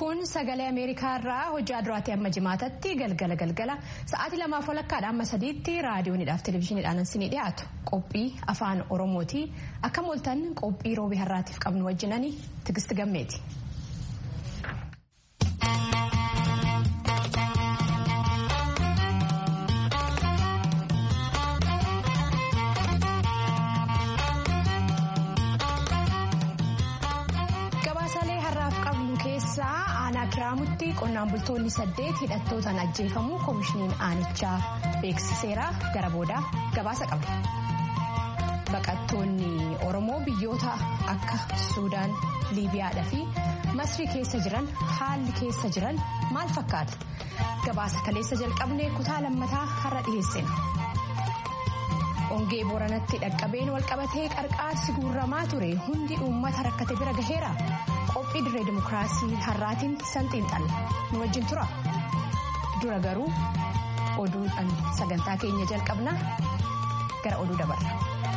Kun sagalee Ameerikaa irraa hojii duraatti amma jimaatatti galgala galgala sa'aatii lamaaf walakkaadha amma sadiitti raadiyoonidhaaf televezyiiniidhaan isinii dhiyaatu qophii afaan oromooti akka mooltan qophii roobii har'aatiif qabnu wajjinanii tigisti gammeeti. kiraamutti qonnaan bultoonni saddeet hidhattootaan ajjeefamuu koomishiniin aanichaa beeksiseera gara boodaa gabaasa qaba. baqattoonni oromoo biyyoota akka suudaan liibiyaadhaa fi masrii keessa jiran haalli keessa jiran maal fakkaata gabaasa kaleessa jalqabnee kutaa lammataa har'a dhiyeessina. ongee booranatti dhaqqabeen walqabatee qarqaarsi guurramaa ture hundi uummata rakkate bira gaheera. qophii dirree dimokiraasii har'aatiin sanxiin xalla nu wajjin tura dura garuu oduudhaan sagantaa keenya jalqabna gara oduu dabarra.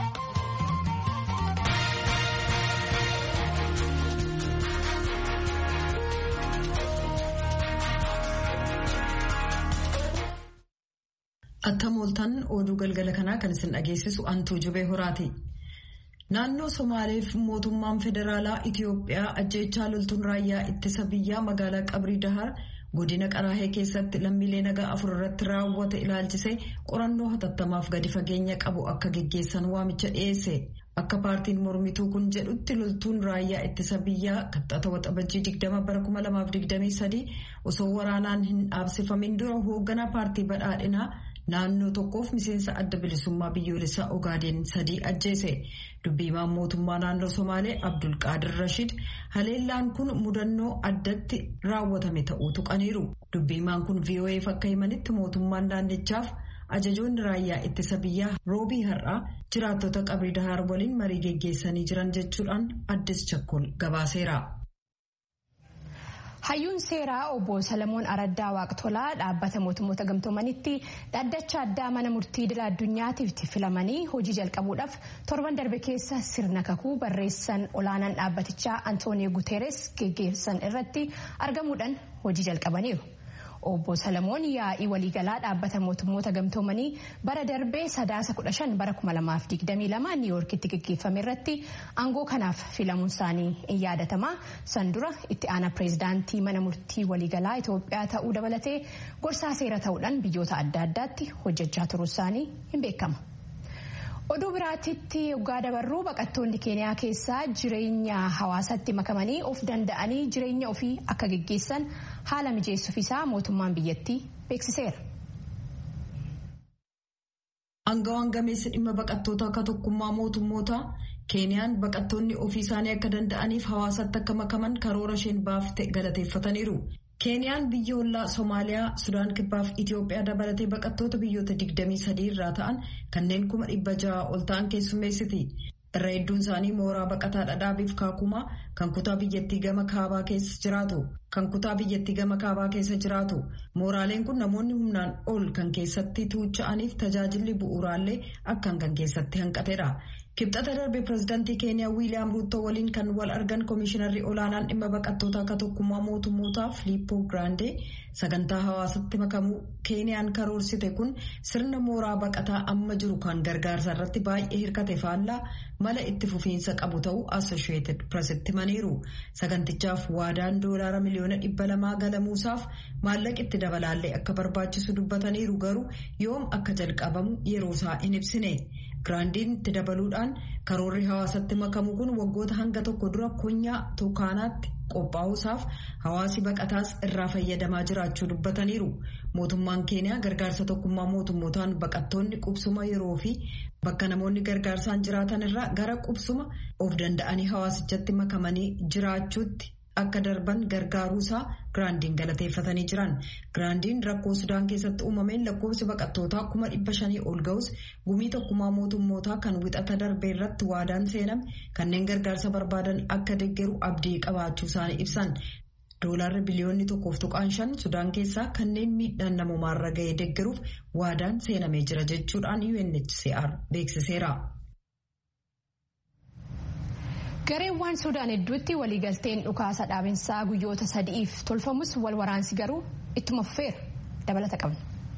akka mooltan oduu galgala kanaa kan isin dhageessisu antuu jubee horaati. Naannoo Somaaleef mootummaan federaalaa Itiyoophiyaa ajjeechaa loltuun raayyaa ittisa biyyaa magaalaa Qabrii Dahar godina Qaraahee keessatti lammiilee nagaa afur irratti raawwate ilaalchisee qorannoo hatattamaaf gadi fageenya qabu akka geggeessan waamicha dhiyeesse. Akka paartiin mormituu kun jedhutti loltuun raayyaa ittisa biyyaa kaxxata waxabajjii 20 bara 2023 osoo waraanaan hin dhaabsifamin dura hoogganaa paartii badhaadhinaa. naannoo tokkoof miseensa adda bilisummaa biyyoolessaa ogaadeen sadii ajjeese dubbiimaan mootummaa naannoo somaalee abdulqaadir rashid haleellaan kun mudannoo addatti raawwatame ta'uu tuqaniiru dubbiimaan kun vo'eef akka himanitti mootummaan naannichaaf ajajoonni raayyaa ittisa biyyaa roobii har'aa jiraattota qabrii dahaar waliin marii geggeessanii jiran jechuudhaan addis chakkol gabaaseera. hayyuun seeraa obbo salamoon araddaa waaqtolaa dhaabbata mootummoota gamtoomanitti dhaddacha addaa mana murtii idil addunyaatiif filamanii hojii jalqabuudhaaf torban darbe keessa sirna kakuu barreessan olaanaan dhaabbatichaa antooniyo guteeres geggeessan irratti argamuudhaan hojii jalqabaniiru. obbo salamoon yaa'ii waliigalaa dhaabbata mootummoota gamtoomanii bara darbee sadaasa 15 bara 2022 niiwoorkitti geggeeffame irratti aangoo kanaaf filamuun isaanii in yaadatama san dura itti aanaa pireezidaantii mana murtii waliigalaa itoophiyaa ta'uu dabalatee gorsaa seera ta'uudhaan biyyoota adda addaatti hojjechaa turuu isaanii hin beekama. oduu biraatitti yoggaa dabarruu baqattoonni keeniyaa keessaa jireenya hawaasatti makamanii of danda'anii jireenya ofii akka geggeessan haala mijeessuuf isaa mootummaan biyyattii beeksiseera. Aangawaan gameessi dhimma baqattoota akka tokkummaa mootummoota keeniyaan baqattoonni ofii isaanii akka danda'aniif hawaasatti akka makaman karoora isheen baafte galateeffataniiru. keeniyaan biyya ollaa soomaaliyaa sudaan kibbaaf itiyoophiyaa dabalatee baqattoota biyyoota 23 irraa ta'an kanneen kuma dhibba ja'a ol ta'an keessummeessiti irra hedduun isaanii mooraa baqataa dhadhaabiif kaakumaa kan kutaa biyyattii gama kaabaa keessa jiraatu kan kutaa biyyattii gama kaabaa keessa jiraatu mooraaleen kun namoonni humnaan ol kan keessatti tuucha'aniif tajaajilli bu'uuraallee akkan kan keessatti hanqateedha. kibxata darbe pireezidaantii keeniyaa wiiliyaam ruuttoo waliin kan wal argan koomishinarri olaanaan dhimma baqattoota akka tokkummaa mootummootaa filiippoo giraandee sagantaa hawaasatti makamuu keeniyaan karoorsite kun sirna mooraa baqataa amma jiru kan gargaarsa irratti baay'ee hirkate faallaa mala itti fufiinsa qabu ta'uu assosheeted pireesitti himaniiru sagantichaaf waadaan doolaara miliyoona dhibba lamaa galamuusaaf maallaqa itti dabalaallee akka barbaachisu dubbataniiru garuu yoom akka jalqabamu yeroosaa hin ibsine. giraandiin itti dabaluudhaan karoorri hawaasatti makamu kun waggoota hanga tokko dura konyaa tukaanaatti qophaa'uusaaf hawaasi baqataas irraa fayyadamaa jiraachuu dubbataniiru mootummaan keeniyaa gargaarsa tokkummaa mootummootaan baqattoonni qubsuma yeroo fi bakka namoonni gargaarsaan jiraatan irraa gara qubsuma of danda'anii hawaasichatti makamanii jiraachuutti akka darban gargaaruusaa giraandiin galateeffatanii jiran giraandiin rakkoo sudaan keessatti uumameen lakkoofsi baqattootaa kuma dhibba shanii ol ga'us gumii tokkummaa mootummootaa kan wixata darbee irratti waadaan seename kanneen gargaarsa barbaadan akka deeggaru abdii qabaachuu isaanii ibsan doolaarri biliyoonni tokkoof tuqaan shan sudaan keessaa kanneen miidhaan namumaarra ga'ee deeggaruuf waadaan seenamee jira jechuudhaan UNHCR beeksiseera. gareewwan suudaan hedduutti waliigalteen dhukaasa dhaabinsaa guyyoota sadi'iif tolfamus wal waraansi garuu ittuma fufeera dabalata qabna.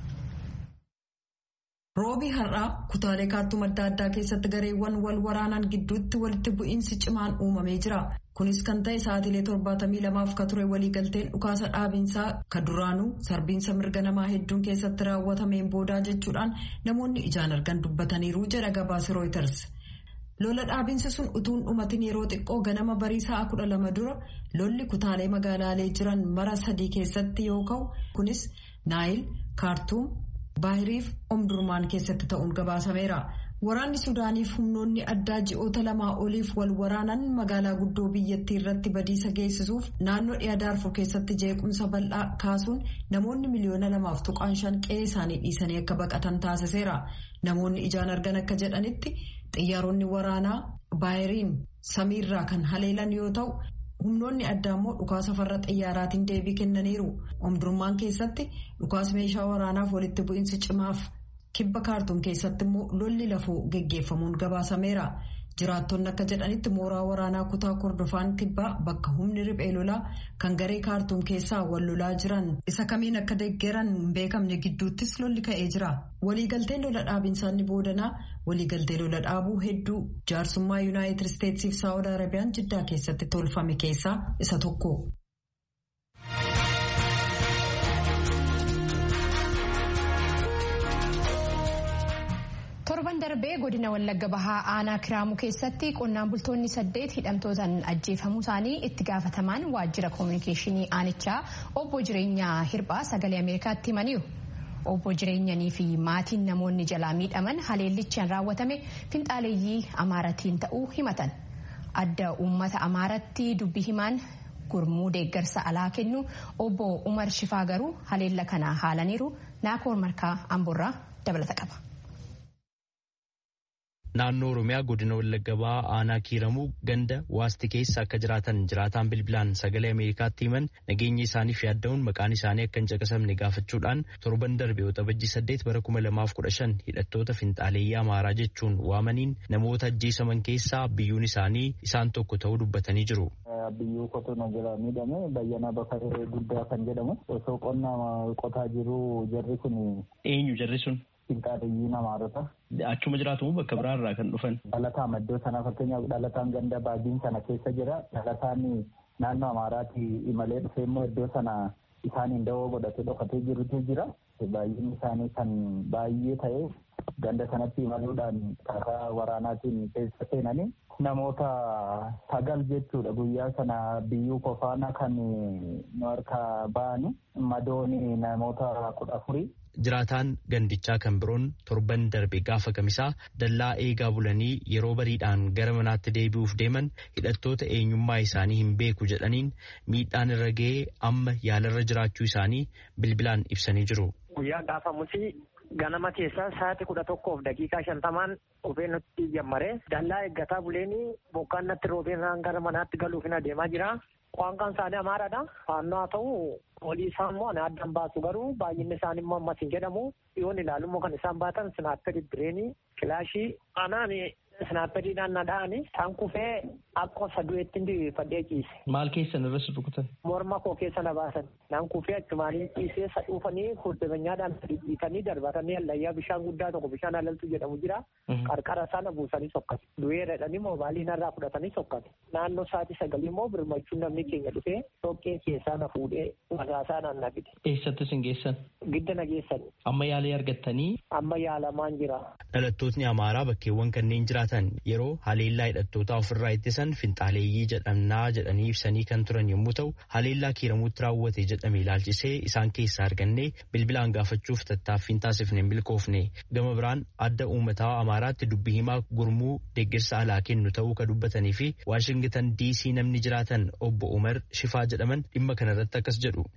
roobii har'aa kutaalee kaartuum adda addaa keessatti gareewwan wal waraanan gidduutti walitti bu'iinsi cimaan uumamee jira kunis kan ta'e sa'aatiilee torbaatamii lamaaf ka ture waliigalteen dhukaasa dhaabinsaa ka duraanuu sarbiinsa mirga namaa hedduun keessatti raawwatameen boodaa jechuudhaan namoonni ijaan argan dubbataniiru jedha gabaasi rooyiters. lola dhaabinsa sun utuun dhumatiin yeroo xiqqoo ganama barii sa'a kudha lama dura lolli kutaalee magaalaalee jiran mara sadii keessatti yoo ka'u kunis naayil kaartuum baahiriif omdurmaan keessatti ta'uun gabaasameera waraanni suudaaniif humnoonni addaa ji'oota lamaa oliif wal waraanan magaalaa guddoo biyyattii irratti badiisa geessisuuf naannoo dhiyaa daarfur keessatti jeequmsa bal'aa kaasuun namoonni miliyoona lamaaf tuqaan shan qe'ee isaanii dhiisanii akka baqatan taasiseera namoonni ijaan argan akka jedhanitti. xiyyaaronni waraanaa baayiriin samiirraa kan haleelan yoo ta'u humnoonni addaa immoo dhukaasa farra xiyyaaraatiin deebii kennaniiru omdurmaan keessatti dhukaasa meeshaa waraanaaf walitti bu'iinsi cimaaf kibba kaartuum keessatti immoo lolli lafoo geggeeffamuun gabaasameera jiraattonni akka jedhanitti mooraa waraanaa kutaa kordofaan kibbaa bakka humni riphee lolaa kan garee kaartuum keessaa wal lolaa jiran isa kamiin akka deeggaran hin beekamne gidduuttis lolli ka'ee jira waliigalteen lola dhaabinsaanii boodanaa waliigaltee lola dhaabuu hedduu jaarsummaa yuunaayitid isteetsiif saawud arabiyaan jiddaa keessatti tolfame keessaa isa tokko. torban darbee godina wallagga bahaa aanaa kiraamuu keessatti qonnaan bultoonni saddeet hidhamtootaan ajjeefamuu isaanii itti gaafatamaan waajjira koominikeeshinii aanichaa obbo jireenyaa hirphaa sagalee ameerikaatti himaniiru. obbo jireenyanii fi maatiin namoonni jalaa miidhaman haleellichaan raawwatame finxaaleeyyii amaaratiin ta'uu himatan adda uummata amaaratti dubbi himaan gurmuu deeggarsa alaa kennu obbo umar shifaa garuu haleella kana haalaniiru naakoor markaa amborraa dabalata qaba. naannoo oromiyaa godina wallagga bahaa aanaa kiiramuu ganda waasti keessa akka jiraatan jiraataan bilbilaan sagalee ameerikaatti himan nageenya isaaniif yaadda'uun maqaan isaanii akka hin caqasamne gaafachuudhaan torban darbe waxabajjii saddeet bara kuma lamaaf kudha shan hidhattoota finxaaleeyyii amaaraa jechuun waamaniin namoota ajjeesaman keessaa biyyuun isaanii isaan tokko ta'uu dubbatanii jiru. biyyuu qotuna jira miidhame bayyanaa bakaree guddaa kan jedhamu osoo qonna qotaa jiru jarri kun. eenyu jarri sun. Finxaaleeyyii amaarota. Achuma jiraatu bakka biraarraa kan dhufan. Dhalataan iddoo sana fakkeenyaaf dhalataan ganda baadiin sana keessa jira. Dhalataan naannoo Amaaraatti imalee dhufee immoo iddoo sana isaaniin dawoo godhatee dhokatee jirutu jira. Baay'inni isaanii kan baay'ee ta'e ganda sanatti imaluudhaan karaa waraanaatiin keessa seenanii namoota sagal jechuudha guyyaa sana biyyuu kofaana kan nu harkaa ba'ani madooni namoota kudha afurii. Jiraataan gandichaa kan biroon torban darbe gaafa kamisaa dallaa eegaa bulanii yeroo bariidhaan gara manaatti deebi'uuf deeman hidhattoota eenyummaa isaanii hin beeku jedhaniin miidhaan irra ga'ee amma yaalarra jiraachuu isaanii bilbilaan ibsanii jiru. Guyyaa gaafamusi ganama keessaa sa'aatii kudha tokkoof daqiiqaa shantamaan dhufee nutti jammaree dallaa eeggataa buleenii bokkaan natti roobeen gara manaatti galuuf hin adeemaa jira. Qaanqaan isaanii amaaraadha. Faannoo haa ta'u olii isaa immoo ana addaan baasu garuu baay'inni isaanii immoo ammas hin jedhamu. Dhiyoon ilaalu immoo kan isaan baatan sinaapperii bireenii kilaashii anaan sinaapperiidhaan na dha'ani. Isaan kufee akka sadu'eetti fadhee ciise. Maal keessan irratti rukutan? Morma koo keessa na baasan. Naan kufee achumaanii ciisee sadhuufanii furdimanyaadhaan dhiitanii darbatanii allayyaa bishaan guddaa tokko bishaan alaltu jedhamu jira. Qarqara sana buusanii sokkate. Du'ee jedhanii moobaalii narraa fudhatanii sokkate. Naannoo sa'aatii sagalii immoo birmachuun namni keenya dhufee dhoqqee keessaa na fuudhee magaasaa naan na fide. Eessatti isin geessan? Gidda na geessan. Amma yaalii argattanii? Amma yaalamaan jira. Dhalattootni Amaaraa bakkeewwan kanneen jiraatan yeroo haleellaa hidhattootaa ofirraa ittisan finxaaleeyyii jedhamnaa jedhanii ibsanii kan turan yommuu ta'u haleellaa kiiramuutti raawwate jedhame ilaalchisee isaan keessaa argannee bilbilaan gaafachuuf tattaaffiin taasifne hin milkoofne gama biraan adda uummataa Amaaraatti dubbii himaa gurmuu deeggarsa alaa kennu ta'uu ka dubbatanii fi Waashingitan diisii namni jiraatan obbo Umar Shifaa jedhaman dhimma kanarratti akkas jedhu.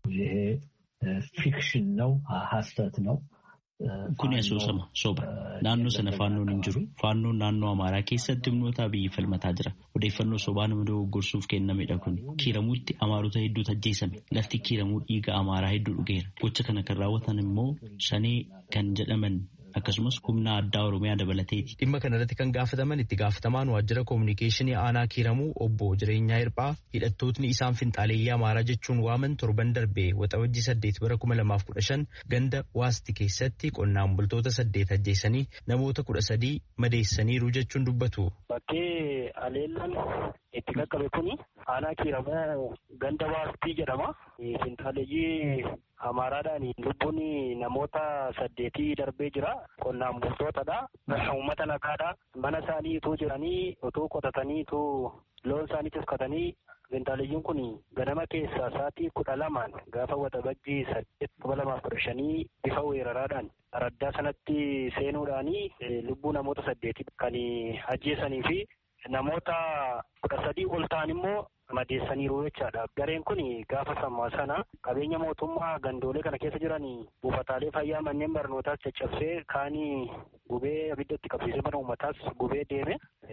ፊክሽን ነው ሀሰት ነው Kuni asoosama soba. Naannoo sana faannoon hin jiru. Faannoon naannoo Amaaraa keessatti humnoota biyyi falmataa jira. Odeeffannoo sobaa nama dogoggorsuuf kennamedha kun. Kiiramuutti Amaarota hedduutu ajjeesame. Lafti kiiramuu dhiiga Amaaraa hedduu dhugeera. Gocha kana kan raawwatan immoo shanee kan jedhaman akkasumas humna addaa Oromiyaa dabalateeti. Dhimma kanarratti kan gaafataman itti gaafatamaan waajjira koominikeeshinii aanaa kiiramuu obbo jireenyaa hirphaa hidhattootni isaan finxaaleeyyii amaaraa jechuun waaman torban darbee waxabajjii saddeet bara kuma lamaaf kudha shan ganda waasti keessatti qonnaan bultoota saddeet ajjeesanii namoota kudha sadii madeessaniiru jechuun dubbatu. Bakkee aleellaan itti qaqqabe kuni aanaa kiiramuu ganda waastii jedhama. Finxaaleeyyii Amaaraadhaan lubbuun namoota saddeetii darbee jira. Qonnaan bultootadha. Uummata nagaadha. Mana isaanii utuu jiranii utuu qotatanii utuu loon isaanii tiksatanii finxaaleeyyiin kun ganama keessaa sa'aatii kudha lamaan gaafa waxabajjii saddeet kuma lamaaf kudha shanii bifa weeraraadhaan araddaa sanatti seenuudhaanii lubbuu namoota saddeetii kan ajjeesanii fi namoota kudha sadii ol ta'an immoo madeessaniiru jechaadha. Gareen kun gaafa sammaa sana qabeenya mootummaa gandoolee kana keessa jiran buufataalee fayyaa manneen barnootaas caccabsee kaanii gubee abiddatti qabsiisee mana uummataas gubee deeme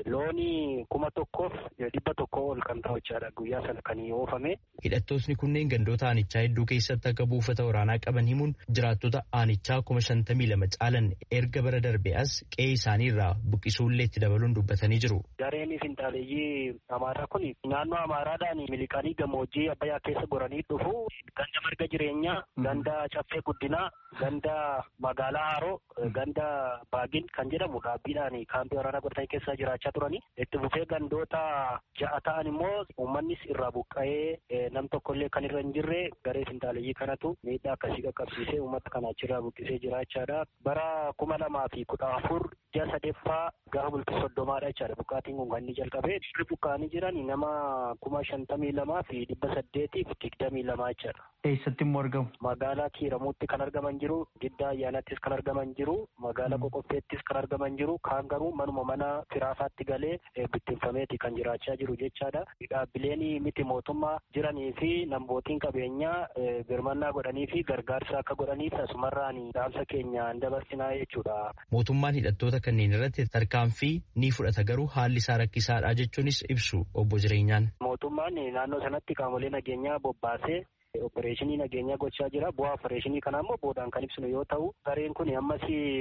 looni kuma tokkoof dhibba tokko ol kan ta'u jechaadha guyyaa sana kan oofame. Hidhattootni kunneen gandoota aanichaa hedduu keessatti akka buufata waraanaa qaban himuun jiraattota aanichaa kuma shantamii lama caalan erga bara darbe as qe'ee isaanii irraa buqqisuullee itti dabaluun dubbatanii jiru. Gareen finxaaleeyyii amaaraa kun naannoo amaaraadhaan miliqanii gammoojjii abbayyaa keessa goranii dhufu ganda marga jireenyaa ganda caffee guddinaa ganda magaalaa haroo ganda baagin kan jedhamu dhaabbiidhaan kaampii waraanaa godhatanii keessa jiraachaa turanii itti fufee gandoota ja'a ta'an immoo uummannis irraa buqqa'ee nam tokkollee kan irra hin jirre garee finxaaleeyyii kanatu miidhaa akkasii qaqqabsiisee uummata kana achirraa buqqisee jiraachaadha bara kuma lamaa fi kudha afur ji'a sadeeffaa gaafa bultii soddomaadha jechaadha buqqaatiin kun kan inni jalqabee irri buqqa'anii jiran nama kuma shantamii lamaa fi dhibba saddeetiif digdamii lamaa jechaadha. Eessatti immoo argamu? Magaalaa Kiiramuutti kan argaman jiru, Giddaa Ayyaanattis kan argaman jiru, magaalaa Qoqqofeettis kan argaman jiru, kaan garuu manuma mana firaafaatti galee bittinfameeti kan jiraachaa jiru jechaadha. Dhaabbileen miti mootummaa jiranii fi nambootiin qabeenyaa birmannaa godhanii fi gargaarsa akka godhaniif asumarraan dhaamsa keenya hin dabarsinaa jechuudha. Mootummaan hidhattoota kanneen irratti tarkaanfii ni fudhata garuu haalli isaa rakkisaadha jechuunis ibsu obbo Jireenyaan. Mootummaan naannoo sanatti qaamolee nageenyaa bobbaasee opereeshinii nageenyaa gochaa jira. Bu'aa opereeshinii kana immoo boodaan kan ibsinu yoo ta'u, gareen kun ammas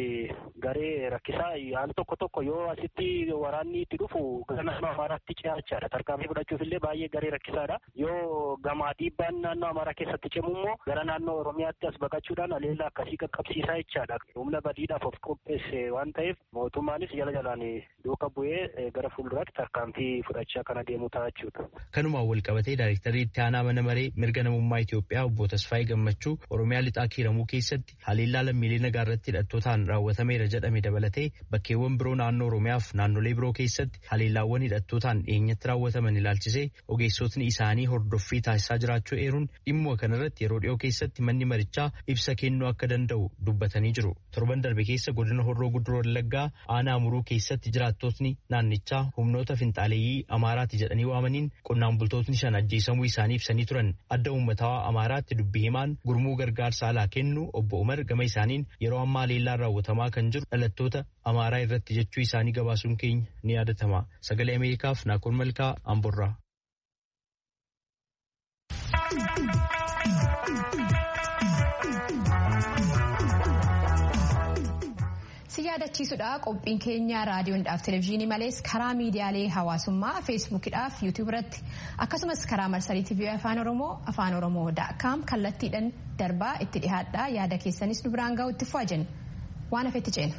garee rakkisaa al tokko tokko yoo asitti waraanni itti dhufu gara naannoo Amaaraatti ce'achaadha. Tarkaanfii fudhachuuf illee baay'ee garee rakkisaadha. Yoo gamaa dhiibbaan naannoo Amaaraa keessatti cimu immoo gara naannoo Oromiyaatti as baqachuudhaan aleellaa akkasii qaqqabsiisaa jechaadha. Humna badiidhaaf of qopheesse waan ta'eef mootummaanis jala jalaan duuka bu'ee gara fuulduraatti tarkaanfii fudhachaa kan adeemu ta'a jechuudha. Kanumaan wal qabatee daayirektarri itti aanaa mana maree mirga namummaa Itoophiyaa obbo Tasfaayee Gammachuu Oromiyaa lixaa kiiramuu keessatti haleellaa lammiilee nagaa irratti hidhattootaan raawwatameera jedhame dabalatee bakkeewwan biroo naannoo Oromiyaaf naannolee biroo keessatti haleellaawwan hidhattootaan dhiyeenyatti raawwataman ilaalchisee ogeessotni isaanii hordoffii taasisaa jiraachuu eeruun dhimma kanarratti yeroo dhiyoo keessatti manni marichaa ibsa kennuu akka danda'u dubbatanii jiru. Torban darbe keessa godina Horroo Guduroo Wallaggaa aanaa Amuruu keessatti jiraattotni naannichaa humnoota finxaaleeyyii Amaaraati jedhanii waamaniin qonnaan bultootni shan ajjeesamuu isaanii ibsanii turan adda uummataa Amaaraatti dubbii himaan gurmuu gargaarsa alaa kennu obbo Umar gama isaaniin yeroo ammaa haleellaan raawwatamaa kan jiru dhalattoota Amaaraa irratti jechuu isaanii gabaasuun keenya ni yaadatama. Sagalee Ameerikaaf Naakoon Malkaa Amborraa. si yaadachiisudha qophiin keenya raadiyoodhaaf televezyiinii malees karaa miidiyaalee hawaasummaa feesbuukidhaaf yuutuub irratti akkasumas karaa marsarii tiivii afaan oromoo afaan oromoo daakkaam kallattiidhaan darbaa itti dhihaadhaa yaada keessanis nu biraan ga'u itti fu'aa jenna waan hafetti ceena.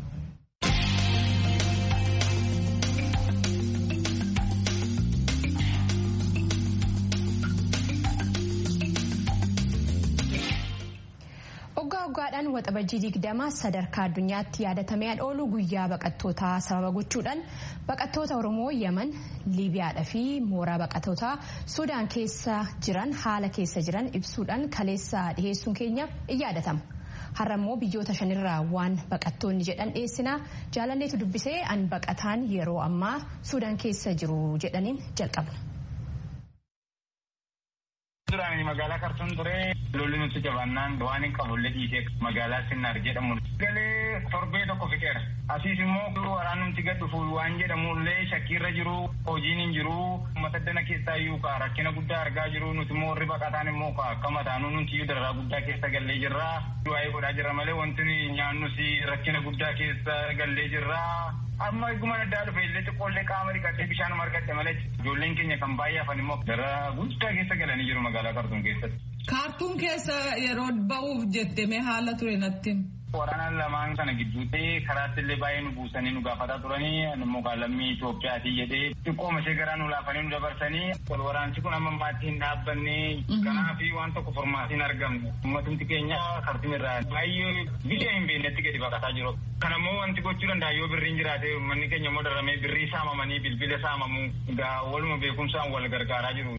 waggaadhaan waxabajjii digdama sadarkaa addunyaatti yaadatamee oolu guyyaa baqattootaa sababa gochuudhaan baqattoota oromoo yemen liibiyaadhaa fi mooraa baqattootaa suudaan keessa jiran haala keessa jiran ibsuudhaan kaleessa dhiheessuun keenya in yaadatama. har'a immoo biyyoota shanirraa waan baqattoonni jedhan dhiyeessinaa jaalalleetu dubbisee an baqataan yeroo ammaa suudaan keessa jiru jedhaniin jalqabna. Duraan magaalaa Kartuun ture lolli nutti jabaannaan waan hin qabullee dhiisee magaalaa Sinnaar jedhamu. Galee torbee tokko fixeera. Asiis immoo waraan nuti gad dhufu waan jedhamullee shakkiirra jiru hojiin hin jiru uummata dana keessaa iyyuu kaa rakkina guddaa argaa jiru nuti immoo warri baqataan immoo kaa akka mataanuu nuti iyyuu dararaa guddaa keessa gallee jirra. Waa'ee godhaa jirra malee wanti nyaannus rakkina guddaa keessa gallee jirra. amma eeguma addaa dhufe illee xiqqoollee qaama dhiqatee bishaan margadhe malee ijoolleen keenya kan baay'ee hafan immoo gara guddaa keessa galanii jiru magaalaa Kaartuun keessatti. Kaartuun keessa yeroo ba'uuf jette mee haala ture natti. Waraanaan lamaan kana gidduutti karaatti illee baay'ee nu buusanii nu gaafataa turanii immoo lammii Itoophiyaati jedhee xiqqooma ishee garaa nu laafanii nu dabarsanii wal waraansi kun amma ammaatti hin dhaabbanne kanaaf waan tokko formaatiin argamne uummatumti keenya Kaartuum irraa baay'ee biyya hin beeknetti gadi baqataa jiru. Kan ammoo wanti gochuu danda'a yoo birriin jiraate uummanni keenya immoo daramee birrii saamamanii bilbila saamamu egaa waluma beekumsaan wal gargaaraa jiru.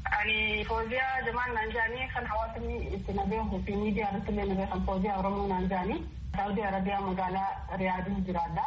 Ani fooziyaa jamaan naan jaanii kan hawaasni itti nabeehu fi miidiyaa irratti illee nabeekan fooziyaa Oromoo naan jaanii Saawudii Arabiyaa magaalaa Riyaadii jiraadha.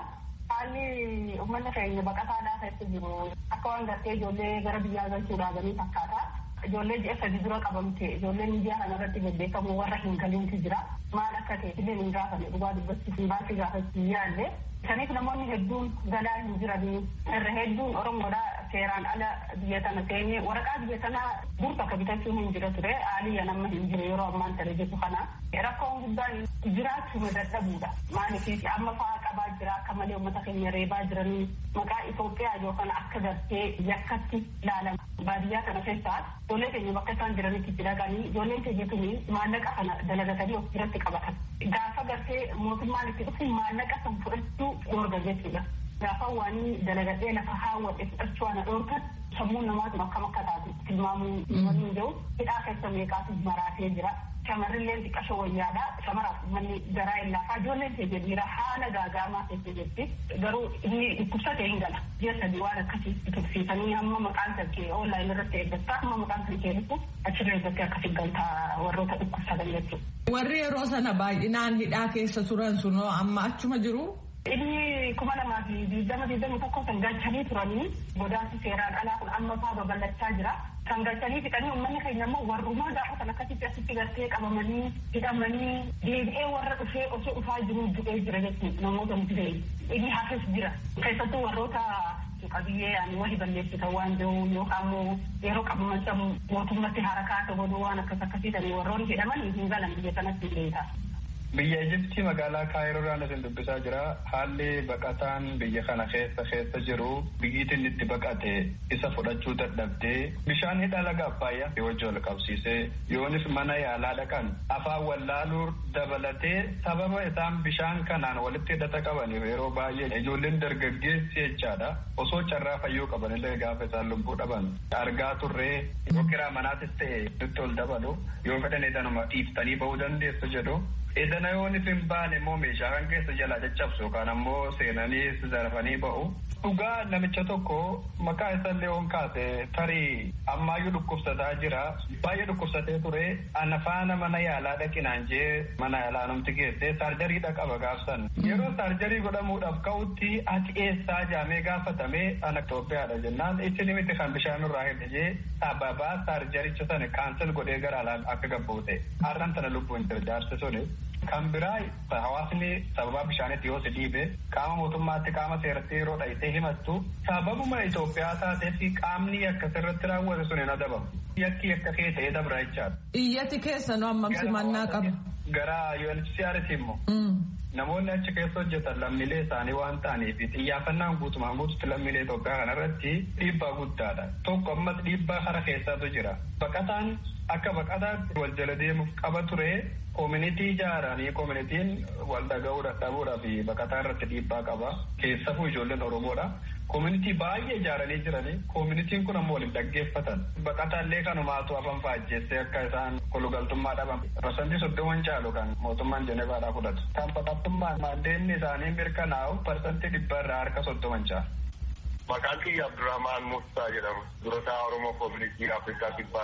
Haalli uummanni keenya baqataadhaa keessa jiru akka waan gartee ijoollee gara biyyaa galchuu dhaabanii fakkaata. Ijoollee ji'a sadi dura qabamte ijoollee miidiyaa kana irratti gaggeeffamu warra hin galinti jira. Maal akka ta'e illee hin gaafanne dhugaa dubbachuuf hin baasii gaafachuu yaalle. Kaniif namoonni hedduun galaa hin jiranii irra hedduun Oromoodhaa seeraan ala biyya tana seenee waraqaa biyya tanaa dur bakka bitachuu hin jira ture haaliyya nama hin jiru yeroo ammaan tana jettu kana rakkoon guddaan jiraachuu dadhabuudha maaliif amma fa'aa qabaa jira akka malee uummata keenya reebaa jiranii maqaa Itoophiyaa yookaan akka gartee yakkatti ilaalama baadiyyaa kana keessaa ijoollee keenya bakka isaan jiranitti itti dhaqanii ijoolleen keenya tuni maallaqa kana dalagatanii of biratti qabatan gaafa gartee mootummaan itti dhufu maallaqa san fudhachuu dhoorga jechuudha. Gaafa waan dalagadhee lafa haawwadhe fudhachuu ana dhoorgan sammuu namaatu akkam akka taatu tilmaamuu waliin jiru hidhaa keessa meeqaatu maraatee jira. Shamarrilleen xiqqashoo wayyaadha. Shamaraaf manni garaa hin laafaa. Ijoolleen keenya dhiira haala gaagaamaa keessa jirti. Garuu inni dhukkubsatee hin gala. Ji'a sadii waan akkasii tursiisanii hamma maqaan kan kee onlaayinii irratti eeggattaa hamma maqaan kan kee dhufu achirra eeggattee akkasii galtaa warroota dhukkubsatan jechuudha. Warri yeroo sana baay'inaan hidhaa keessa turan sunoo amma achuma jiru. Inni kuma lamaa fi digdama digdama tokko kan galchanii turanii godaansi seeraan alaa kun amma fa'aa babal'achaa jira. Kan galchanii fixanii uummanni keenya immoo warrumaa gaafa kan akkasitti asitti gartee qabamanii hidhamanii deebi'ee warra dhufee osoo dhufaa jiru du'ee jira jechuudha namoota mutee. Inni hafes jira. Keessattuu warroota qabiyyee ani wali balleessitan waan jiru yookaan immoo yeroo qabaman san mootummatti harakaa godhuu waan akkas akkasii ta'anii warroonni hidhaman hin galan biyya kanatti beekaa. Biyya Ijiptii magaalaa Kaayiroodhaan isin dubbisaa jira. Haalli baqataan biyya kana keessa keessa jiru biyyiitiin itti baqate isa fudhachuu dadhabdee bishaan hidha laga Abbaayyaa wajji wal qabsiisee yoonis mana yaalaa dhaqan afaan wallaaluu dabalatee sababa isaan bishaan kanaan walitti hidhata qabaniif yeroo baay'ee ijoolleen dargaggeessi jechaadha. Osoo carraa fayyuu qabanillee gaafa isaan lubbuu dhaban argaa turree yoo kiraa manaatis ta'e nutti ol dabalu yoo fedhan edanuma dhiiftanii bahuu dandeessu jedhu. Edana yoo hin baane immoo meeshaa kan keessa jalaa caccabsu yookaan ammoo seenanii zarafanii ba'u. Dhugaa namicha tokko maqaa isaallee on kaase tarii ammaayyuu dhukkubsataa jira. Baay'ee dhukkubsatee ture. Ana faana mana yaalaa dhaqinaan jee mana yaalaa namti geesse saarjariidha qaba gaafsan. Yeroo saarjarii godhamuudhaaf ka'utti ati eessaa jaamee gaafatame ana Itoophiyaadha jennaan isin miti kan bishaan irraa hidhe jee sababaa saarjaricha sana kaansel godhee gara alaan akka gabbuute. Har'an tana lubbuun jira jaarsi suni. Kan biraa hawaasni sababaa bishaanitti yoo si dhiibe qaama mootummaatti qaama seeratti yeroo dhayitee himattu sababuma Itoophiyaa taateef qaamni akka sirratti raawwate sun hin adabamu. Yakki akka kee ta'ee dabra jechaadha. Iyyati keessa nu hammam simannaa qaba. Gara UNHCRT immoo. Namoonni achi keessa hojjetan lammiilee isaanii waan ta'aniif xiyyaafannaan guutumaan guututti lammiilee Itoophiyaa kanarratti dhiibbaa guddaadha. Tokko ammas dhiibbaa kara keessaatu jira. Baqataan akka baqataatti wal jala deemuuf qaba ture koominitii ijaaranii koominitiin wal dhaga'uu dadhabuudhaa fi baqataa irratti dhiibbaa qaba. Keessafuu ijoolleen Oromoodha. Koominitii baay'ee ijaaranii jiranii koominitiin kun ammoo waliin dhaggeeffatan. Baqataallee kanumaatu afaan faajjeessee akka isaan kolugaltummaa dhaban. Parsantii soddoman caalu kan mootummaan Jenevaadhaa fudhatu. Kan baqattummaan maandeenni isaanii mirkanaa'u parsantii dhibba irraa harka soddoman caala. Maqaan kiyya Abdurrahmaan Musaa jedhama. Durataa Oromoo Koominitii Afrikaa Kibbaati.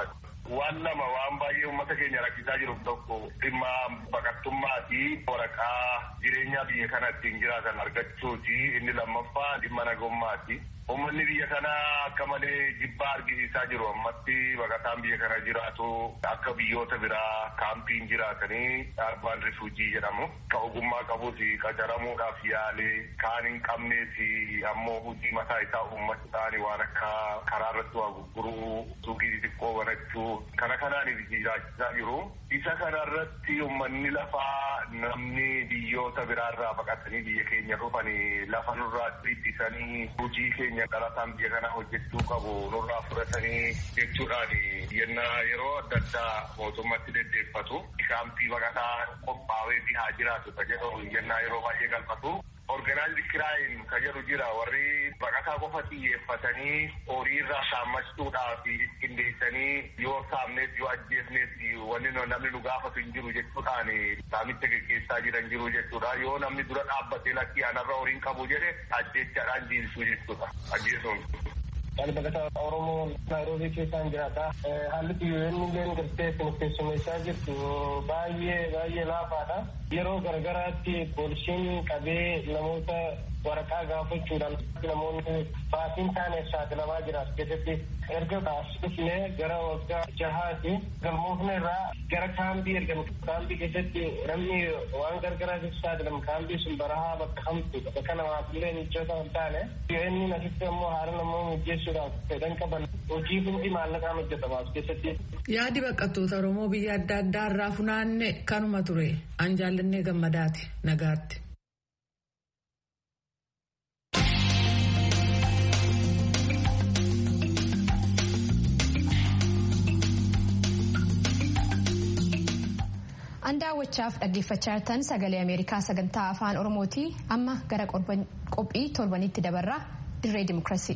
waan lama waan baay'ee uummata keenya rakkisaa jiru tokko dhimma baqattummaa fi waraqaa jireenya biyya kana ittiin jiraatan argachuuti inni lammaffaa dhimma nagummaati. Uummanni biyya kanaa akka malee jibbaa argisiisaa jiru ammatti baqataan biyya kana jiraatu akka biyyoota biraa kaampiin jiraatanii arbaan rifuujii jedhamu. Ka ogummaa qabus qacaramuudhaaf yaalee kaan hin qabnees ammoo hojii mataa isaa uummachuudhaan waan akka karaa irratti waa gurguruu suuqii xixiqqoo banachuu kana kanaan jiraachisaa jiru. Isa kanarratti uummanni lafaa namni biyyoota biraarraa baqatanii biyya keenya dhufanii lafa nurraa ittisanii hojii keenya dhalataan biyya kana hojjechuu qabu nurraa fudhatanii jechuudhaan yennaa yeroo adda addaa mootummatti deddeeffatu kaampii baqataa qophaa'ee haa jiraatu ka jedhu yennaa yeroo baay'ee galfatu. Organaayizdi kiraayin ka jedhu jira warri baqataa qofa xiyyeeffatanii horii irraa saammachuudhaaf qindeessanii yoo saamnees yoo ajjeesnees wanni namni nu gaafatu hin jiru jechuudhaan saamicha gaggeessaa jiran jiru jechuudha yoo namni dura dhaabbatee lakkii anarra horiin qabu jedhe ajjechaadhaan jiilsuu jechuudha ajjeesuun. Ani baqataa Oromoo Naayiroobii keessaan jiraata. Haalli biyyoonni illee gartee keessummeessaa jirtu baay'ee baay'ee laafaadha. Yeroo garagaraatti poolisiin qabee namoota waraqaa gaafachuudhaan namoonni baasiin taaneef saaxilamaa jira as keessatti erga taasifne gara waggaa jahaati galmoofne irraa gara kaampii ergan kaampii keessatti namni waan gargaraatiif saaxilamu kaampii sun barahaa bakka hamtu bakka namaaf illee mijoota hin taane inni asitti ammoo haala namoo mijeessuudhaaf fedhan qaban hojii hundi maallaqaan hojjetama as keessatti. Yaadi baqattoota Oromoo biyya adda addaa irraa funaanne kanuma ture an jaallannee gammadaati nagaatti. An daawwachaaf dhaggeeffachaa jirtan sagalee Ameerikaa sagantaa afaan Oromooti. Amma gara qophii torbanitti dabarraa dirree dimokiraasii.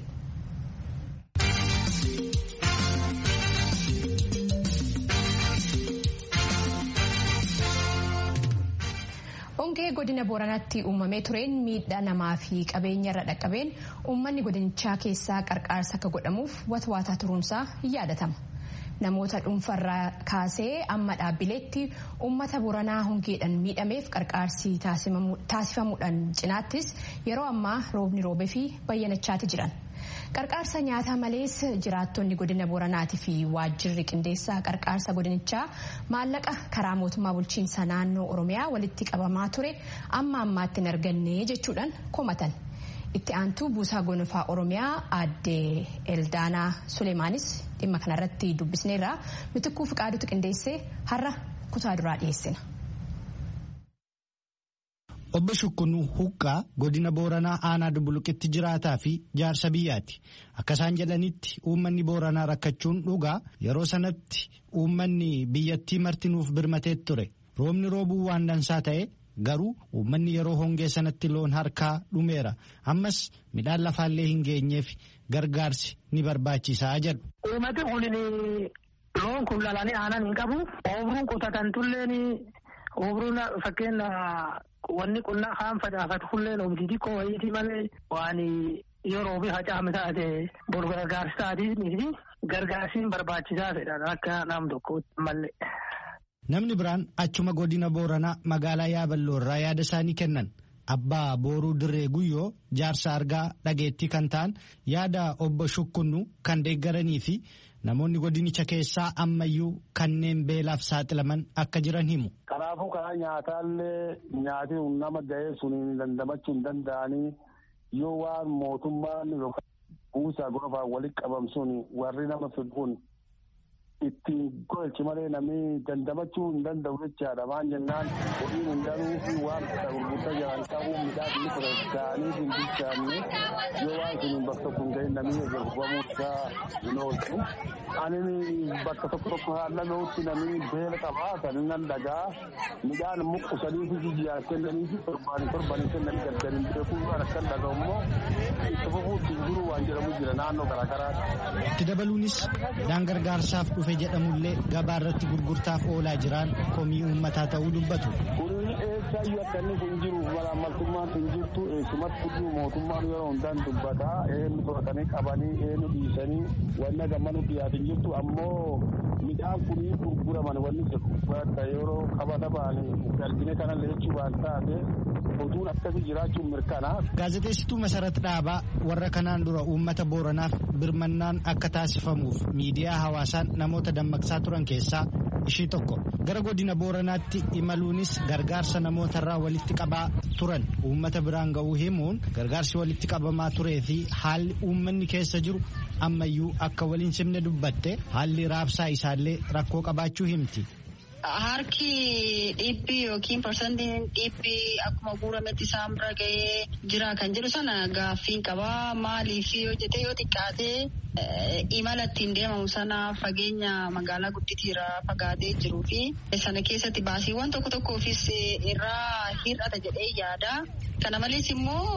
Hongee godina Booranaatti uumamee tureen miidhaa namaa fi qabeenya irra dhaqqabeen uummanni godinichaa keessaa qarqaarsa akka godhamuuf watwaataa turuunsaa hin yaadatama. Namoota dhuunfarraa kaasee amma dhaabbileetti uummata Booranaa hongeedhaan miidhameef qarqaarsi taasifamuudhaan cinaattis yeroo ammaa roobni roobee fi bayyanachaati jiran. Qarqaarsa nyaataa malees jiraattonni godina Booranaatii fi waajjirri qindeessaa qarqaarsa godinichaa maallaqa karaa mootummaa bulchiinsa naannoo Oromiyaa walitti qabamaa ture amma ammaatti hin arganne jechuudhaan komatan. Itti aantuu buusaa gonfaa Oromiyaa aadde Eldaanaa Suleemaanis dhimma kanarratti dubbisneerra mitikkuu fiqaadutu qindeessee har'a kutaa duraa dhiyeessina. Obbo Shukkunuu Huqqaa godina Booranaa aanaa Dubbuluqitti jiraataa fi jaarsa biyyaati. Akka isaan jedhanitti uummanni Booranaa rakkachuun dhugaa yeroo sanatti uummanni biyyattii martinuuf birmatee ture. Roobni roobuu waan dansaa ta'e garuu uummanni yeroo hongee sanatti loon harkaa dhumeera. Ammas midhaan lafaallee hin geenyeef gargaarsi ni barbaachisaa jedhu. Uummati kun loon kun lalanii aanan hin qabu. Oomiruun qotatan tulleen oomiruun fakkeenya wanni qonnaa kaan facaafatu kulleen oomishii xiqqoo wayiiti malee waan yeroo fi hacaame taate bor gargaarsi taatiif gargaarsiin barbaachisaa fedhan akka nam tokkotti malee. Namni biraan achuma godina Booranaa magaalaa Yaaballoo irraa yaada isaanii kennan. Abbaa Booruu Dirree Guyyoo jaarsa argaa dhageettii kan ta'an yaada obbo Shukkunnu kan deeggaranii fi namoonni godinicha keessaa ammayyuu kanneen beelaaf saaxilaman akka jiran himu. Kanaafuu karaa nyaataallee nyaati nama ga'ee suniin dandamachuu hin danda'anii yoo waan mootummaan yookaan buusaa gonfaan walitti qabamsuun warri nama fidhuun ittiin golchi malee namni dandamachuu hin danda'u jechaadha. Maan jennaan horiin hin galuu fi waan fedha gurgurtaa jiran qabuun midhaan inni fudhatanii hin bilchaanne yoo waan sun bakka tokko hin ga'in namni gurguramuu isaa hin oolchu. Ani bakka tokko tokko haallameutti namni beela qabaa kan nan dhagaa midhaan muqqusanii fi jiyyaan kennanii fi torbaanii torbaanii kennanii gargariin beekuu waan akkan dhaga'u immoo itti fufuutti jiru waan jedhamu jira naannoo garaagaraatti. Itti dabaluunis midhaan gargaarsaaf dhufe jedhamullee gabaa irratti gurgurtaaf oolaa jiran komii uummataa ta'uu dubbatu. Kuni eessaayyuu akka inni kun jiru malaamaltummaan kun jirtu eessumatti iyyuu mootummaan yeroo hundaan dubbataa eenyu to'atanii qabanii eenyu dhiisanii wanna gammanu dhiyaatin jirtu ammoo midhaan kunii gurguraman wanni jedhu akka yeroo qabata ba'anii galbine kana leechuu waan taate oduun akkasii jiraachuun mirkana. Gaazexeessituu Masarat Dhaabaa warra kanaan dura uummata Booranaaf birmannaan akka taasifamuuf miidiyaa hawaasaan namoota dammaqsaa turan keessaa ishii tokko gara godina booranaatti imaluunis gargaarsa namootarraa walitti qabaa turan uummata biraan ga'uu himuun gargaarsi walitti qabamaa turee fi haalli uummanni keessa jiru ammayyuu akka waliin simne dubbatte haalli raabsaa isaallee rakkoo qabaachuu himti. Harki dhibbi yookiin parsantiin dhibbi akkuma guurametti isaan bira ga'ee jira kan jedhu sana gaaffiin qabaa maaliif yoo jette yoo xiqqaatee imala ittiin deemamu sana fageenya magaalaa gudditiirraa fagaatee jiruu fi sana keessatti baasiiwwan tokko tokkoofis irraa hir'ata jedhee yaada. Kana malees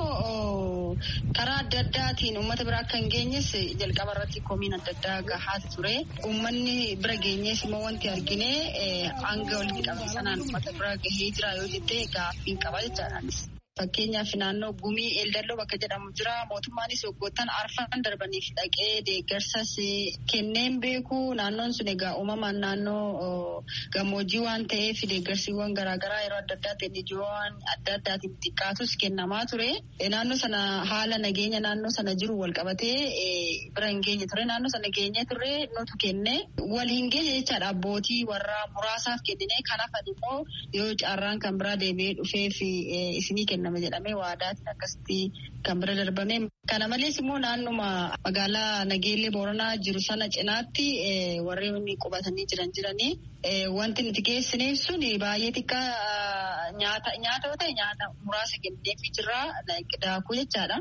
immoo karaa adda addaatiin uummata bira akka hin geenyes jalqaba irratti komiin adda addaa gahaa ture. Uummanni bira geenyees immoo wanti argine hanga walitti qabame sanaan uummata bira gahee jira yoo jettee gaaffiin qaba jechaadhaanis. Fakkeenyaaf naannoo gumii eeldalloo bakka jedhamu jira. Mootummaanis waggoottan arfan darbaniif dhaqee deeggarsas kenneen beeku. Naannoon sun egaa uumamaan naannoo gammoojjii waan ta'eef deeggarsiiwwan garaagaraa yeroo adda addaatti NGO'wwan adda addaatiin xiqqaatus kennamaa ture. Naannoo sana haala nageenya naannoo sana jiru wal qabatee bira hin geenye ture. Naannoo sana geenye ture nutu kenne. Wal hin geenye jechaadha abbootii warra muraasaaf kennine. Kanaaf immoo yoo carraan kan biraa deebi'ee dhufeef isinii kenna. kenname jedhamee waadaatiin akkasitti kan bira darbame. Kana malees immoo naannuma magaalaa Nageellee Booranaa jiru sana cinaatti warreen qubatanii jiran jiranii wanti nuti geessineef sun baay'ee xiqqaa nyaata nyaata yoo ta'e nyaata muraasa kenneefi jirra daakuu jechaadha.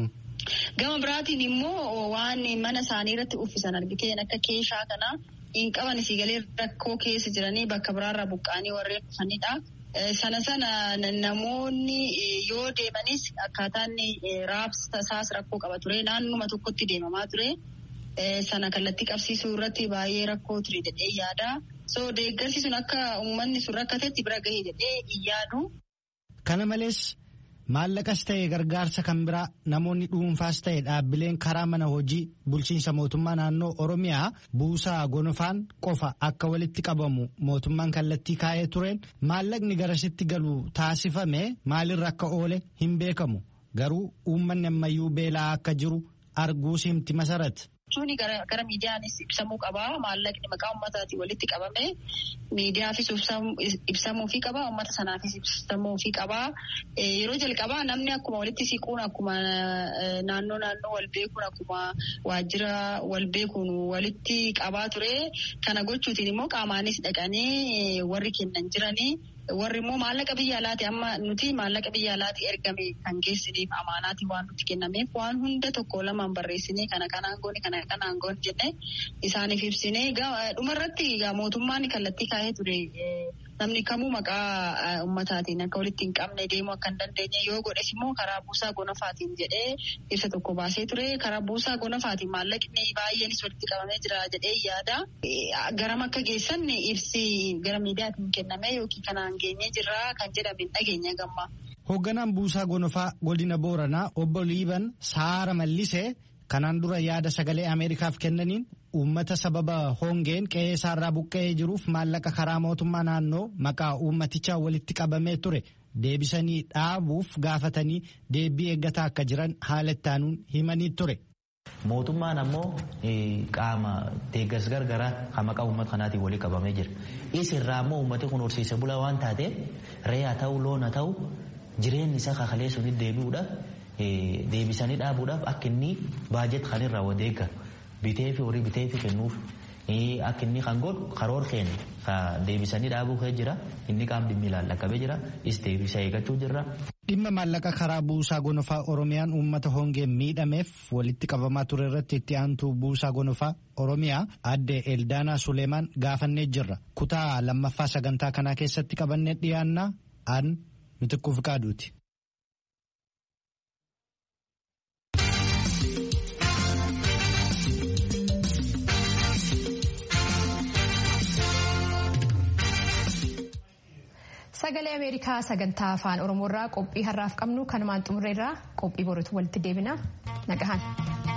Gama biraatiin immoo waan mana isaanii irratti uffisan argiteen akka keeshaa kana hin qaban siigalee rakkoo keessa jiranii bakka biraarraa buqqaanii warreen dhufanidha. Sana sana namoonni yoo deemanis akkaataan raabsa isaas rakkoo qaba ture. Naannuma tokkotti deemamaa ture. Sana kallattii qabsiisuu irratti baay'ee rakkoo ture jedhee yaada. So deeggarsi sun akka uummanni sun rakkatetti bira gahee jedhee hin yaadu. Kana malees maallaqas ta'e gargaarsa kan biraa namoonni dhuunfaas ta'e dhaabbileen karaa mana hojii bulchiinsa mootummaa naannoo Oromiyaa buusaa gonofaan qofa akka walitti qabamu mootummaan kallattii kaa'ee tureen maallaqni garasitti galu taasifame maalirra akka oole hin beekamu garuu uummanni ammayyuu beelaa akka jiru arguus himti masarat. jechuun gara miidiyaanis ibsamuu qaba. Maallaqni maqaa uummataatiin walitti qabame miidiyaafis ibsamuufii qaba. Uummata sanaafis ibsamuufii qaba. Yeroo jalqabaa namni akkuma walitti siquun akkuma naannoo naannoo wal beekuun akkuma waajjira wal beekuun walitti qabaa ture. Kana gochuutiin immoo qaamaanis dhaqanii warri kennan jiranii. warri immoo maallaqa biyya alaati amma nuti maallaqa biyya alaati ergame kan geessiniif amaanaati waan nuti kennameef waan hunda tokko lamaan barreessinee kana kanaan goone kana kanaan goone jenne isaaniif ibsine dhumarratti mootummaan kallattii kaa'ee ture namni kamuu maqaa ummataatiin akka walitti hin qabne deemuu akka hin dandeenye yoo godhes immoo karaa buusaa gonofaatiin jedhee ibsa tokko baasee ture karaa buusaa gonofaatiin maallaqni baay'eenis walitti qabamee jira jedhee yaada garam akka geessan ibsi gara miidiyaatiin kenname yookiin kanaan geenyee jirra kan jedhame dhageenya gamma. Hoogganaan buusaa gonofaa godina Booranaa obbo Liiban Saara Mallisee kanaan dura yaada sagalee Ameerikaaf kennaniin uummata sababa hongeen qe'ee isaarraa buqqa'ee jiruuf maallaqa karaa mootummaa naannoo maqaa uummatichaa walitti qabamee ture deebisanii dhaabuuf gaafatanii deebii eeggataa akka jiran haala ittaanuun himanii ture. Mootummaan ammoo qaama deeggarsa gargaraa kan maqaa uummata kanaatiin walii qabamee jira. Isirraa ammoo uummati kun horsiise bulaa waan taateef re'ee haa ta'u loon haa ta'u jireenyi isaa kakalee sunitti deebi'uudhaaf deebisanii dhaabuudhaaf akka inni baajet kan irraa wadeeggaru bitee fi horii bitee fi kennuuf akka inni kan godhu karoor keenya deebisanii dhaabuu kee jira inni qaam dhimmi ilaallaqabee jira is deebisa eeggachuu jirra. Dhimma maallaqa karaa buusaa gonofaa Oromiyaan uummata hongeen miidhameef walitti qabamaa ture irratti itti aantuu buusaa gonofaa Oromiyaa adde Eldaanaa Suleemaan gaafannee jirra. Kutaa lammaffaa sagantaa kanaa keessatti qabannee dhiyaannaa aan mitikkuu fi qaaduuti. Sagalee Ameerikaa sagantaa afaan Oromoorraa qophii har'aaf qabnu kanumaan xumurreerraa qophii boruutu walitti deebina nagahan.